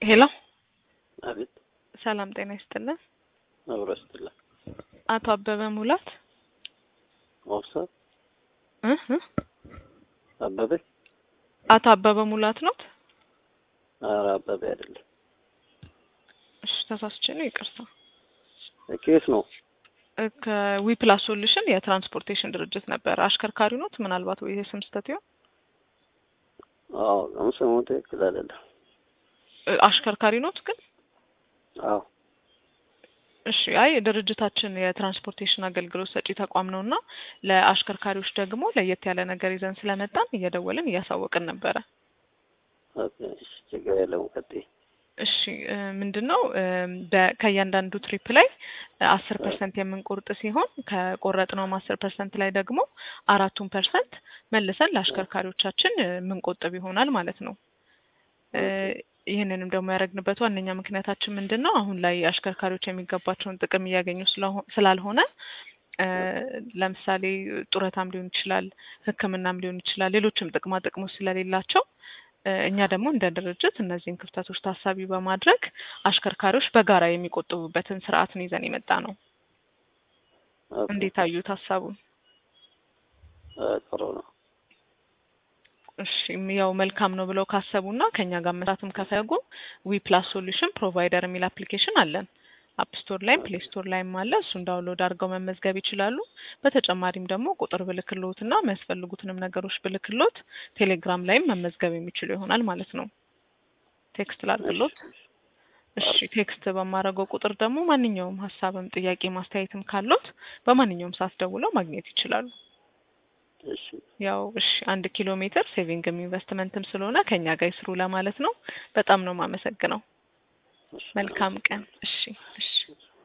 ሄሎ አቤት ሰላም ጤና ይስጥልን። አብሮ ስትላ አቶ አበበ ሙላት መውሰድ እ እ አበበ አቶ አበበ ሙላት ኖት? ኧረ አበበ አይደለም። እሺ ተሳስቼ ነው፣ ይቅርታ። ኬት ነው? ከዊፕላስ ሶሉሽን የትራንስፖርቴሽን ድርጅት ነበር። አሽከርካሪ ኖት? ምናልባት ወይ የስም ስህተት ይሆን? አዎ አሁን ስሙ ትክክል አይደለም። እ አሽከርካሪ ኖት ግን? አዎ እሺ አይ ድርጅታችን የትራንስፖርቴሽን አገልግሎት ሰጪ ተቋም ነው እና ለአሽከርካሪዎች ደግሞ ለየት ያለ ነገር ይዘን ስለመጣን እየደወልን እያሳወቅን ነበረ። ኦኬ፣ እሺ፣ ችግር የለውም። ቀጥይ። እሺ እ ምንድን ነው እ በ- ከእያንዳንዱ ትሪፕ ላይ አስር ፐርሰንት የምንቆርጥ ሲሆን ከቆረጥነውም አስር ፐርሰንት ላይ ደግሞ አራቱን ፐርሰንት መልሰን ለአሽከርካሪዎቻችን እ የምንቆጥብ ይሆናል ማለት ነው። እ ይህንንም ደግሞ ያደረግንበት ዋነኛ ምክንያታችን ምንድን ነው? አሁን ላይ አሽከርካሪዎች የሚገባቸውን ጥቅም እያገኙ ስለሆ- ስላልሆነ እ ለምሳሌ ጡረታም ሊሆን ይችላል፣ ሕክምናም ሊሆን ይችላል፣ ሌሎችም ጥቅማ ጥቅሞች ስለሌላቸው እ እኛ ደግሞ እንደ ድርጅት እነዚህን ክፍተቶች ታሳቢ በማድረግ አሽከርካሪዎች በጋራ የሚቆጥቡበትን ስርዓትን ይዘን የመጣ ነው። ኦኬ፣ እንዴት አዩት ሀሳቡን? እ ጥሩ ነው። እሺ ያው መልካም ነው ብለው ካሰቡና ከኛ ጋር መስራትም ከፈለጉ ዊ ፕላስ ሶሉሽን ፕሮቫይደር የሚል አፕሊኬሽን አለን። አፕ ስቶር ላይም ፕሌይ ስቶር ላይም አለ። እሱን ዳውንሎድ አድርገው መመዝገብ ይችላሉ። በተጨማሪም ደግሞ ቁጥር ብልክሎት እና የሚያስፈልጉትንም ነገሮች ብልክሎት ቴሌግራም ላይም መመዝገብ የሚችሉ ይሆናል ማለት ነው። ቴክስት ላድርግሎት። እሺ ቴክስት በማድረገው ቁጥር ደግሞ ማንኛውም ሀሳብም ጥያቄ ማስተያየትም ካሎት በማንኛውም ሰዓት ደውለው ማግኘት ይችላሉ። እሺ፣ ያው እሺ አንድ ኪሎ ሜትር ሴቪንግም ኢንቨስትመንትም ስለሆነ ከኛ ጋር ይስሩ ለማለት ነው። በጣም ነው የማመሰግነው። እሺ። መልካም ቀን። እሺ እሺ።